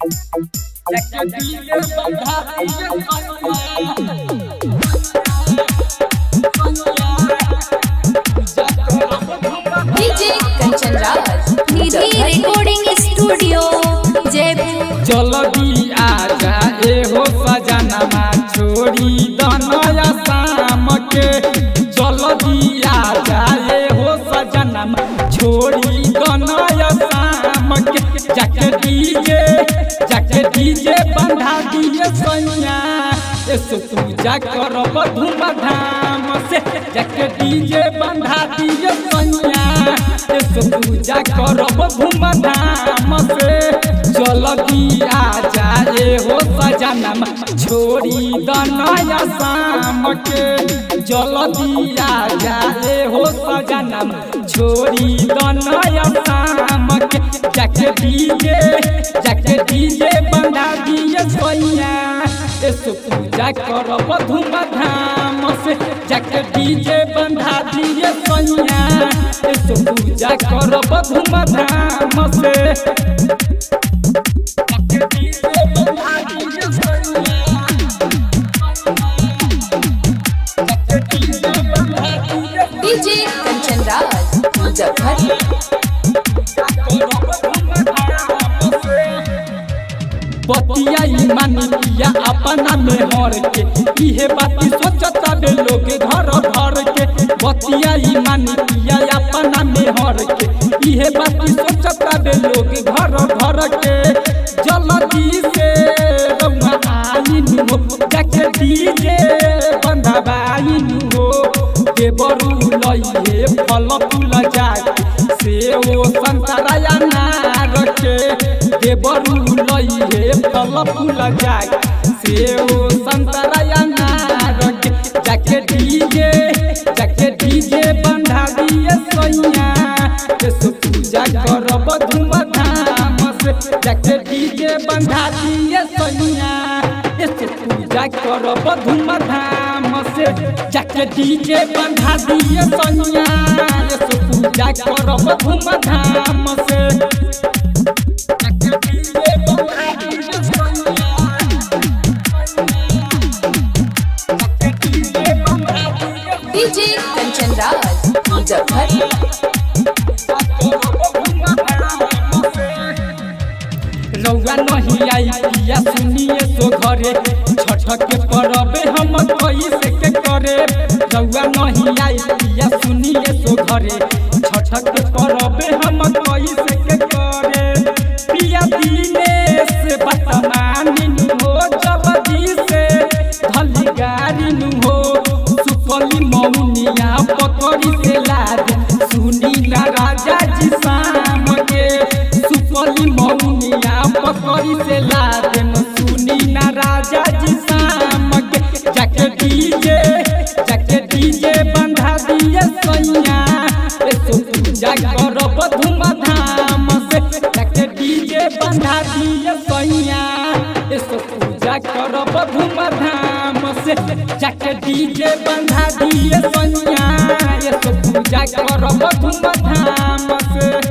जाके डीजे बंधा दिए DJ Kanchan Raj Nidhi recording studio Jaipur जल्दी आजा एहो सजनमा छोड़ी दनया शाम के जल्दी आजा एहो सजनमा छोड़ी दनया शाम के जाके डीजे जाके डीजे बंधा दिए सैया ऐसे पूजा करब धूमधाम से जाके डीजे बंधा दिए सैया ऐसे पूजा करब धूमधाम से जल्दी आजा एहो सजनम छोड़ी दनया शाम के जल्दी आजा एहो सजनम छोड़ी दनया शाम के जाके डीजे जाके डीजे बंधा दिए सोइया ऐसे पूजा करब धूमधाम से जाके डीजे बंधा दिए सोइया ऐसे पूजा करब धूमधाम से डीजे कंचन राज मुजफ्फर बतिया मानी पिया अपना में हर के इहे बाती सोचता बे लोग घर घर के बतिया मानी पिया अपना में हर के इहे बाती सोचता बे लोग घर घर के जल्दी से रउआ आइन हो जाके डीजे बंधवाइन हो देवरू लइहे फल फूल जाके से ओ संतराया नार के देवरू लइहे फल फूल जाके से ओ संतराया नार के जाके डीजे जाके डीजे बंधा दिए सैया ऐसे पूजा करब धूमधाम से जाके डीजे बंधा दिए सैया ऐसे पूजा करब धूमधाम से जाके डीजे बंधा दिए सैया ऐसे पूजा करब धूमधाम से जाके डीजे बंधा दिए सैया जाके डीजे बंधा दिए डीजे कंचन राज मुजफ्फर रौआ नहीं आई पिया सुनिए सो घरे छठ के परबे हम कैसे के करे रौआ नहीं आई पिया सुनिए सो घरे छठ के परबे हम कैसे के करे पिया दिनेश बतमानी हो जल्दी से धली गाड़ी नु हो सुपली मौनिया पकड़ी से लाद सुनी ना राजा जी शाम के सुपली मौनिया पकड़ी से लाद सुनी ना राजा जी शाम के जाके डीजे जाके डीजे बंधा दिए सैया ऐसो पूजा करब धूमधाम से जाके डीजे बंधा दिए सैया ऐसो पूजा करब धूमधाम से जाके डीजे बंधा दिए सैया ऐसो पूजा करब धूमधाम से